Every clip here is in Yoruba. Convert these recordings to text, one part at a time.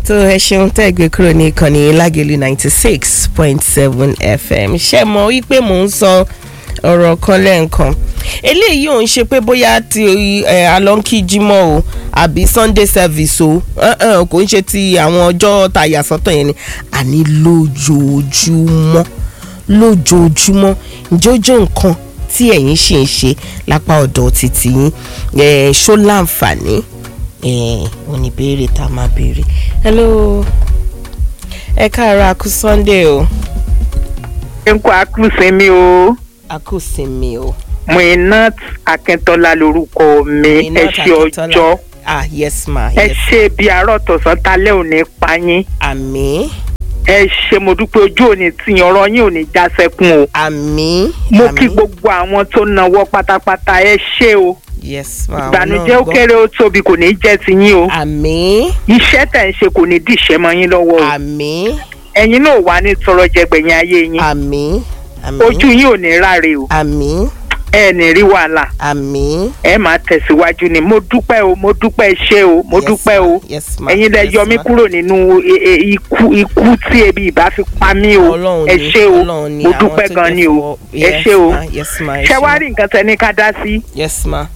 tó ẹ ṣeun tẹ́ ẹ gbé kúrò ní ìkànnì lágẹ̀lú ninety six point seven fm ṣe mọ̀ wípé mò ń sọ ọ̀rọ̀ kan lẹ́ǹkan eléyìí ò ń ṣe pé bóyá ti alọ́ńkì jímọ̀ o àbí sunday service o kò ń ṣe ti àwọn ọjọ́ tá a yà sọ́tọ̀ yẹn ni àní lójoojúmọ́ lójoojúmọ́ jójó nǹkan tí ẹ̀yin ṣì ń ṣe lápá ọ̀dọ̀ títí yín ṣó láǹfààní wọn ní béèrè tá a máa béèrè hello ẹ káàárọ̀ àkú sunday o. ẹ ń kó akúsinmi o àkú sinmi o. Muinat Akíntọ́lá lorúkọ mi ẹ Muinat ṣe Akíntọ́lá. ọjọ́ ah yes ma ẹ yes ṣe bí àárọ̀ tọ̀sán talẹ́ òní payín àmì ẹ ṣe mo dúpẹ́ ojú òní tìyàn ọ̀rọ̀ yín ò ní já sẹ́kún o àmì mo àmì. kí gbogbo àwọn tó nawọ́ pátápátá ẹ ṣe o yes ma àwọn ìbànújẹ́ náà ó gbọ́. kéré ó tóbi kò ní jẹ́ tiyín o àmì iṣẹ́ tẹ̀ ń ṣe kò ní dìṣẹ́ mọ́ yín lọ́wọ́ o àmì ẹ̀yin náà wà ní tọrọ jẹgbẹ̀yìn ayé yín àmì àmì ojú yín ò ní ráre o àmì ẹ ní rí wàhálà àmì. ẹ máa tẹ̀síwájú ni mo dúpẹ́ o mo dúpẹ́ ṣé o mo Yes, dúpẹ́ ma. o yes ma ẹ̀yin lẹ yes, yọ mí ma. kúrò nínú e- e- ikú ikú tí ebi ìbá fi pa mí o Ọlọ́run ẹ ni, ṣé o Ọlọ́run ni, mo àwọn dúpẹ́ tó gan jẹ́ ni o fọwọ́- ẹ yes, ṣé o ma, yes ma ẹ ṣé ṣé wàá ma. rí nǹkan tẹ ní ká dá sí. yes ma.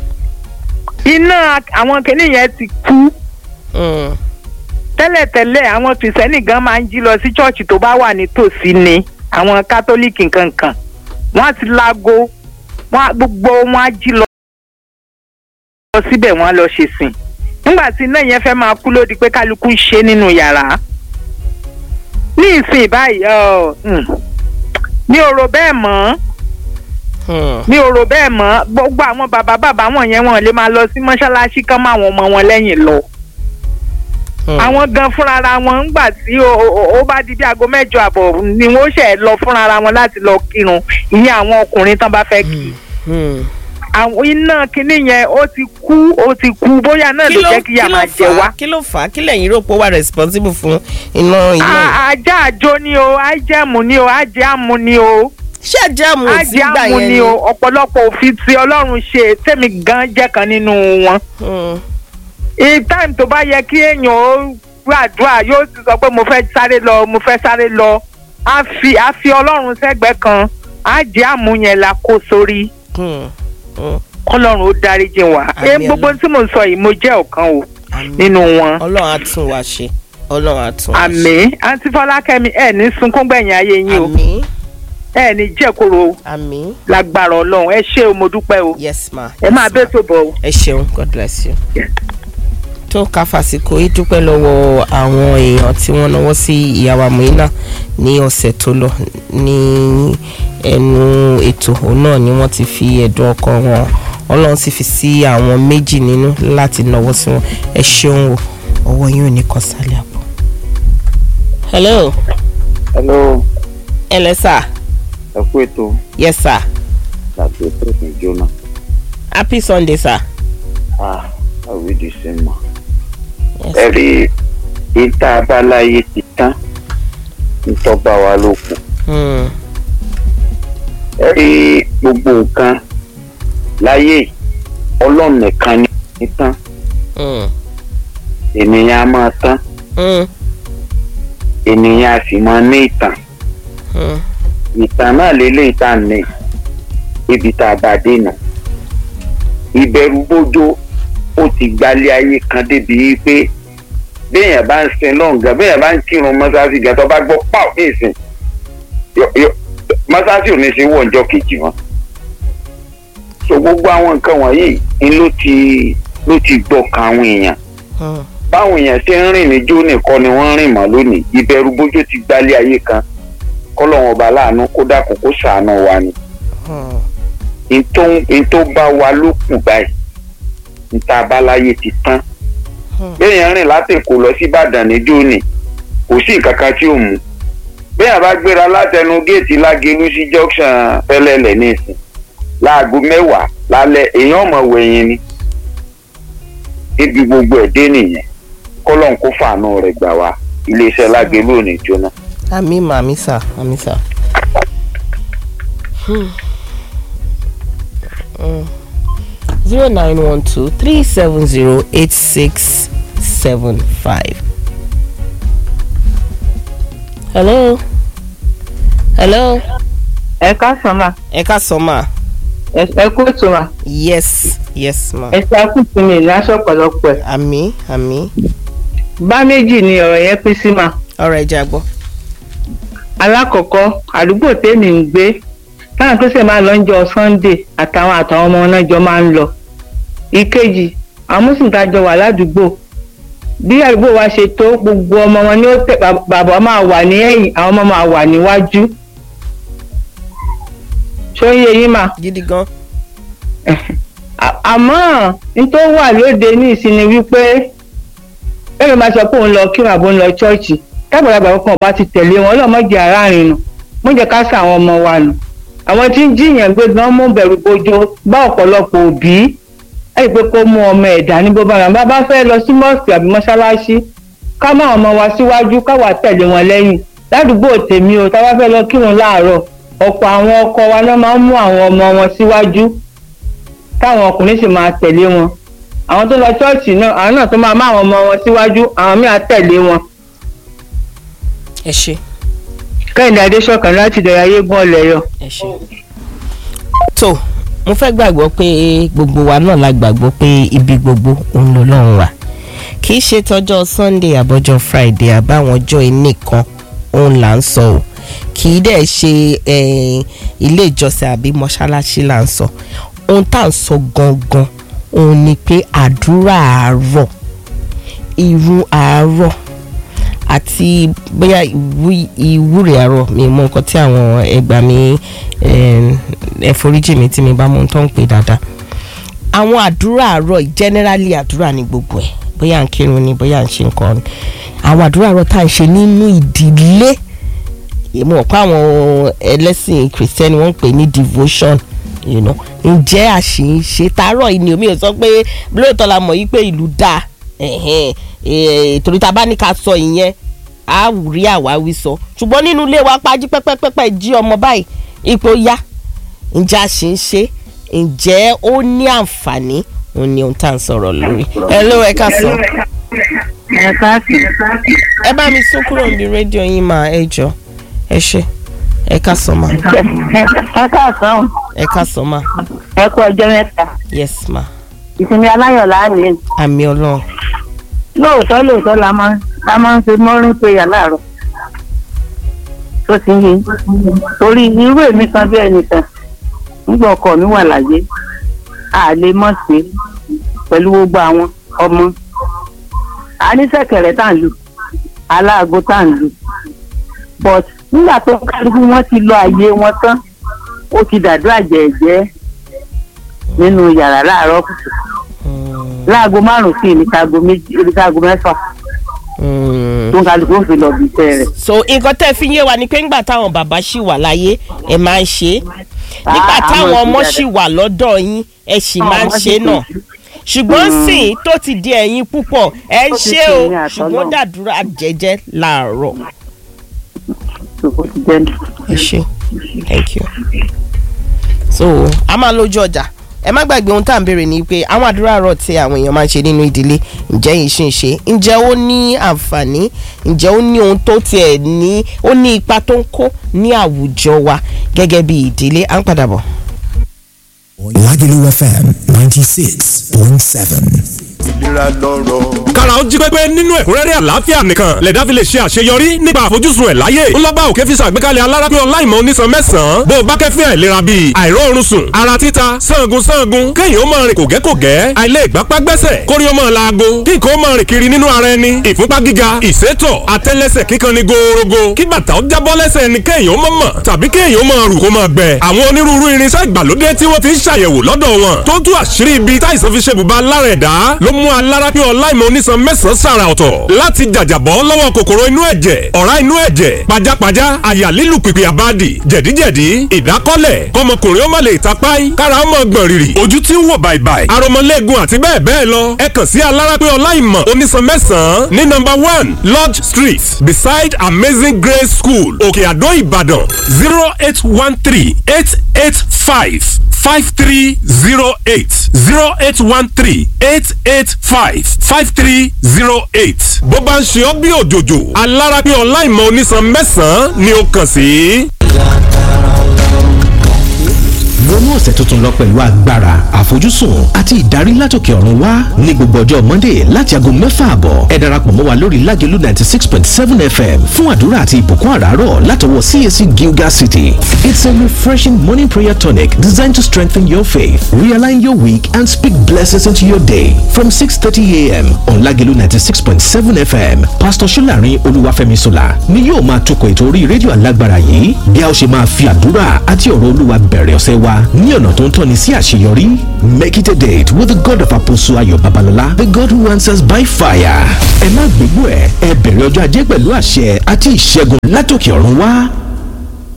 iná àwọn kìnìún yẹn ti kú Mm. tẹ́lẹ̀tẹ́lẹ̀ àwọn kìrìsìtẹ́nì gan máa ń jí lọ sí ṣọ́ọ̀ṣì tó bá wà nítòsí ni àwọn kátólíìkì kankan wọ́n á ti láago wọ́n á- gbogbo wọn á jí lọ lọ síbẹ̀ wọ́n á lọ ṣe sìn nígbà tí iná yẹn fẹ́ máa kú ló di pé kálukú ń ṣe nínú yàrá ní ìsìn báyìí ọ, mm, mi ò rò bẹ́ẹ̀ mọ́ Mm. mi ò rò bẹ́ẹ̀ mọ́ gbogbo àwọn bàbá bàbá wọn yẹn wọn lè máa lọ sí mọ́ṣáláṣí kán mọ́ àwọn ọmọ wọn lẹ́yìn lọ Mm. àwọn gan fúnra wọn ńgbà tí ó- ó ó bá di bí aago mẹ́jọ àbọ̀ ni wọ́n ṣe lọ fúnra wọn láti lọ kírun ìyẹn àwọn ọkùnrin tán bá fẹ́ kí Mm. àwọn iná kinní yẹn ó ti kú ó ti kú bóyá náà ló jẹ́ kí yà máa jẹ wá. kí ló fà á kí lẹ́yìn rò pé ó wà responsible fún iná iná yìí. A- ajá àjò ni o ajẹ́mu ni o ajẹ́ àmú ni o ṣé àjàmù tí ajẹ́ gbà àmú yẹn ni ni. o ọ̀pọ̀lọpọ̀ òfin tí ọlọ́run ṣe tèmi gan jẹ́ kan nínú wọn. Mm. táìmù tó bá yẹ kí èèyàn ó gbàdúrà yóò sì sọ pé mo fẹ́ sáré lọ mo fẹ́ sáré lọ á fi á fi ọlọ́run sẹ́gbẹ̀ẹ́ kan á jẹ́ àmú yẹn la kó sórí Mm. Mm. kọ́lọ́run ó dáríjì wá. Àmín ẹ gbogbo Ọlọ́run. tí mo sọ yìí mo jẹ́ ọ̀kan o Àmín. nínú wọn. ọlọ́run á tún wa ṣe ọlọ́run á tún wa ṣe. àmì àǹtí fọlákẹ́mi ẹ̀ ní sunkún gbẹ̀yìn ayé yín o àmín ẹ̀ ní jẹ́koro àmín lágbára ọlọ́run ẹ ṣé o mo dúpẹ́ o yes ma. ẹ máa yes, bẹ́ẹ̀ ma. tó bọ̀ o. ẹ ṣeun god bless you. Yeah. tó ká fàsìkò yìí dúpẹ́ lọ́wọ́ àwọn èèyàn tí wọ́n náwó sí ìyàwó Muina ní ọ̀sẹ̀ tó lọ ní ẹnu ètò òun náà ni wọ́n ti fi ẹ̀dùn ọkàn wọn ọlọ́run sì fi sí àwọn méjì nínú láti náwó sí wọn ẹ ṣeun o ọwọ́ yín ò ní kọ sálẹ̀ àpò. hello hello ẹ lẹ sà ẹ kú ètò yes sir láti ètò ìjóná happy sunday sir. ah àwí di sí mọ. Yes, ẹ rí ìta abáláyé ti tán ntọ́ba wa ló kù. Hmm. ẹ rí gbogbo nǹkan láyé yìí, ọlọ́run nìkan ní ní tán Hmm. ènìyàn á máa tán Hmm. ènìyàn á sì máa ní ìtàn Hmm. ìtàn náà lélẹ́yìí tá à ń ní ibi tá a bá dé nù. ìbẹ̀rù bójó ó ti gbalẹ̀ ayé kan débi pé béèyàn bá ń sin lọ́ǹgà béèyàn bá ń kírun mọ́sáàsì gan tó bá gbọ́ pàù ní ìsìn yọ- yọ- mọ́sáàsì ò ní sí wọ̀ ọjọ́ kejì wọn. so gbogbo àwọn nǹkan wọ̀nyí ni ló ti ló ti gbọ́kàn àwọn èèyàn Hmm. báwọn èèyàn ṣe ń rìn níjó nìkan ni wọ́n ń rìn mọ́ lónìí ìbẹ̀rù bójó ti gbalẹ̀ ayé kan kọ́lọ́wọ́n ọba láàánú kó dákun kó ṣàánú wa ni Hmm. ntó bá wa ló kù báyìí níta abáláyé ti tán Hmm. béèyàn rìn láti èkó lọ sí ìbàdàn níjó ni kò sí nǹkan kan tí ò mú béèyàn bá gbéra látẹnu géètì lágẹlú sí junction fẹlẹlẹ nísìn láago mẹ́wàá lálẹ́ èèyàn mọ̀ wẹ̀yìn ni ibi gbogbo ẹ̀ dé nìyẹn kọ́lọ́n kó fàánú rẹ̀ gbà wá iléeṣẹ́ lágẹlú ò ní jóná. àmì mà àmì sà àmì sà. zero nine one two three seven zero eight six seven five hello hello ẹ káàsán ma ẹ ká sọ ma ẹ ẹ kú ètò ma yes yes ma ẹ ṣe akúntì mi ní aṣọ ọ̀pọ̀lọpọ̀ ẹ̀. àmì àmì bá méjì ni ọ̀rọ̀ yẹn pín sí ma ọ̀rọ̀ ẹja gbọ́. alákọ̀ọ́kọ́ àdúgbò tèmi ń gbé táwọn tó sì máa lọ ń jọ sunday àtàwọn àtàwọn ọmọ náà jọ máa ń lọ. ìkejì àwọn mùsùlùmí tá a jọ wà ládùúgbò bí àdúgbò wa ṣe tó gbogbo ọmọ wọn ni ó tẹ bàb- bàbá máa wà ní ẹ̀yìn àwọn ọmọ máa wà níwájú. ṣó ń yé yín mà. gidi gan. À- àmọ́ n tó wà lóde ní ìsinmi wípé bẹ́ẹ̀ máa sọ pé òun lọ kírun àbò ń lọ ṣọ́ọ̀ṣì tábàlábà kan bá ti tẹ̀lé wọn ọlọ́mọdé aráàrin nù mo jẹ́ ká sá àwọn ọmọ wa nù àwọn tí ń jiyàn gbé gan mú bẹ̀rù bojo bá ọ̀pọ̀lọpọ̀ òbí ẹ̀yìn pé kó mú ọmọ ẹ̀dá ní bó bá rà bá bá fẹ́ lọ sí mọ́ọ̀sì àbí mọ́ṣáláṣí ká má ọmọ wa síwájú káwa tẹ̀lé wọn lẹ́yìn ládùúgbò tèmi o tá a bá fẹ́ lọ kírun láàárọ̀ ọ̀pọ̀ àwọn ọkọ wa náà máa ń mú àwọn ọmọ wọn síwájú táwọn ọkùnrin sì máa tẹ̀lé wọn àwọn tó lọ ṣọ́ọ̀ṣì náà àwọn náà tó máa má àwọn ọmọ wọn síwájú àwọn míì á tẹ̀lé wọn. ẹ ṣe kẹ́hìndé adéṣọ̀kan láti dẹ̀rẹ̀ ayégun ọ̀lẹ́yọ. ẹ ṣe. tó mo fẹ́ gbàgbọ́ pé gbogbo wa náà la gbàgbọ́ pé ibi gbogbo òun ló lọ́run wà kì í ṣe tọjọ́ sunday àbọ̀jọ́ friday àbáwọn ọjọ́ ẹnì kan òun là ń sọ o kì í dẹ̀ ṣe eh, ilé ìjọsìn àbí mọ́ṣáláṣí là ń sọ ohun tá à ń sọ gangan òun ni pé àdúrà àárọ̀ irun àárọ̀ àti bóyá ìwú- ìwúre àárọ̀ mi mọ nǹkan tí àwọn ẹgbà mi ẹ foríjì mi tí mi bá mọ ohun tó ń pè dáadáa àwọn àdúrà àárọ̀ yìí, generally àdúrà ní gbogbo ẹ̀ bóyá à ń kírun ni bóyá à ń ṣe nǹkan ni àwọn àdúrà àárọ̀ tá à ń ṣe nínú ìdílé èmi ò pa àwọn ẹlẹ́sìn kìrìsìtẹ́nì wọ́n ń pè ní devotion you know ǹjẹ́ àṣìṣe tààrọ̀ yìí ni omi ò sọ pé lóòótọ́ la mọ̀ yí pé ìlú dáa ẹ̀hẹ́n, eh, torí ta bá ní ká sọ ìyẹn á rí àwáwí sọ ṣùgbọ́n nínú ilé wa pají pẹ́pẹ́pẹ́pẹ́ jí ọmọ báyìí ipò yá ǹjẹ́ àṣìṣe ǹjẹ́ ó ní àǹfààní òun ni ohun tá à ń sọ̀rọ̀ lórí ẹ ló ẹ ká sọ ẹ káàsì. ẹ bá mi sún kúrò ní rédíò yín máa ẹ jọ ẹ ṣe ẹ ká sọ ma ẹ káàsán ẹ ká sọ ma ẹ kú ọjọ́ mẹ́ta yes ma ìsinmi aláyọ̀ láàrin àmì ọlọ́run lóòótọ́ lóòótọ́ la máa ń la máa ń ṣe mọ́rin péyà láàárọ̀ tó ti yé torí irú èmi kan bí ẹnìkan nígbà ọkọ mi wà láyé a lè mọ̀ sí pẹ̀lú gbogbo àwọn ọmọ a ní sẹ̀kẹ̀rẹ̀ tá à ń lù aláàgó tá à ń lù but nígbà tó kálukú wọn ti lọ àyè wọn tán ó ti dàdúrà jẹ̀ẹ́jẹ́ nínú yàrá láàárọ̀ kùtù láago márùn sí ní káago méjì ní káago mẹ́fà Mm. tó ń kálukú ó fi lọ bí iṣẹ́ rẹ̀. so nǹkan tẹ́ fi yé wa ni pé ńgbà táwọn bàbá ṣì wà láyé ẹ máa ń ṣe é nígbà Ah, táwọn àwọn ọmọ ti ṣì wà lọ́dọ̀ yín ẹ sì máa ń ọmọ ṣe sì náà ṣùgbọ́n sìn tó ti di ẹ̀yin púpọ̀ ẹ ń Ó ti ṣe di o ẹ̀yin àtọ́nà. ṣùgbọ́n dàdúrà jẹ́jẹ́ láàárọ̀ ó ti jẹ́ ní. ẹ ṣe thank you so a máa lójú ọjà ẹ má gbàgbé ohun tá à ń béèrè ni pé àwọn àdúrà rọ tí àwọn èèyàn máa ń ṣe nínú ìdílé ǹjẹ́ yìí ṣì ń ṣe ǹjẹ́ ó ní àǹfààní ǹjẹ́ ó ní ohun tó tiẹ̀ ní ó ní ipa tó ń kó ní àwùjọ wa gẹ́gẹ́ bí ìdílé à ń padà bọ̀. Lagelu FM 96.7. ìlera lọ́rọ̀. kára ó jí pépé nínú ẹ̀kúnrẹ́rẹ́ àlàáfíà nìkan lẹ̀dá fi lè ṣe àṣeyọrí nípa àfojúsùn ẹ̀ láyé ńlọ́ba òkè fi ṣàgbékalẹ̀ alárápé ọláìmọ̀ onísan mẹ́sàn-án bó o bá kẹ́fín àìlera bíi àìróorun sùn ara títa sangun sangun kéèyàn ó máa rìn kògẹ́kògẹ́ àìlè ìgbápá gbẹ́sẹ̀ kórí ó máa laago kí nǹkan ó máa rìn kiri nínú ara ẹni ìfúnpá gíga ìsétọ̀ àtẹ́lẹsẹ̀ kíkan ni gòòrògò kí bàtà ó jábọ́ lẹ́sẹ̀ ẹni kéèyàn ó máa mọ̀ tàbí kéèyàn ó máa rù kó máa gbẹ àwọn onírúurú irinṣẹ́ ìgbàlódé tí wọ́n ti ń ṣàyẹ̀wò lọ́dọ̀ wọn tó tú àṣírí ibi táìsàn fi ṣe bùbá lára ẹ̀dá ló mú alárápé ọláìmọ̀ onísan mẹ́sàn-án sàrà ọ̀tọ̀ láti jàjàbọ́ lọ́wọ́ kòkòrò inú ẹ̀jẹ̀ ọ̀rá inú ẹ̀jẹ̀ pajápajá àyà lílù pìpì àbádì jẹ̀díjẹ̀dí ìdákọ́lẹ̀ kọmọkùnrin ó má lè tapáì kára ó mọ̀ gbọ̀n rìrì ojú tí ń wò bàìbàì aromọlẹ́gun àti bẹ́ẹ̀ bẹ́ẹ̀ lọ ẹ kàn sí alárápé ọláìmọ̀ onísan mẹ́sàn-án ní nọ́mbà one lodge street beside amazing grace school òkè àdó ìbàdàn zero eight one three eight eight five five three zero eight zero eight one three eight eight five five three zero eight. bó bá ń ṣe ọ́ bí òjòjò alára pé ọláìmọ̀ onísan mẹ́sàn-án ni ó kàn sí. wọnú ọ̀sẹ̀ tuntun lọ pẹ̀lú agbára àfojúsùn àti ìdarí látòkè ọ̀run wá ní gbogbo ọjọ́ monday láti aago mẹ́fà àbọ̀ ẹ darapọ̀ mọ́ wa lórí lágẹ̀lú ninety six point seven fm fún àdúrà àti ìbùkún àràárọ̀ látọwọ́ cac gilgal city it's a refreshing morning prayer tonic designed to strengthen your faith realign your week and speak blessings into your day from six thirty a.m. on lágẹ̀lú ninety six point seven fm pastor solarin olúwàfẹ́mi sola ni yóò máa tukọ̀ ètò orí rédíò alágbára yìí bí a ó ṣe máa fi àdúrà àti ọ̀rọ̀ olúwa bẹ̀rẹ̀ ọ̀sẹ̀ wa ní ọ̀nà tó ń tọ́ni sí àṣeyọrí. Make it a date with the God of Apostle Ayo Babalola, the God who answers by fire. Ẹ má gbégbó ẹ̀, ẹ bẹ̀rẹ̀ ọjọ́ ajé pẹ̀lú àṣẹ àti ìṣẹ́gun látòkè ọ̀run wá.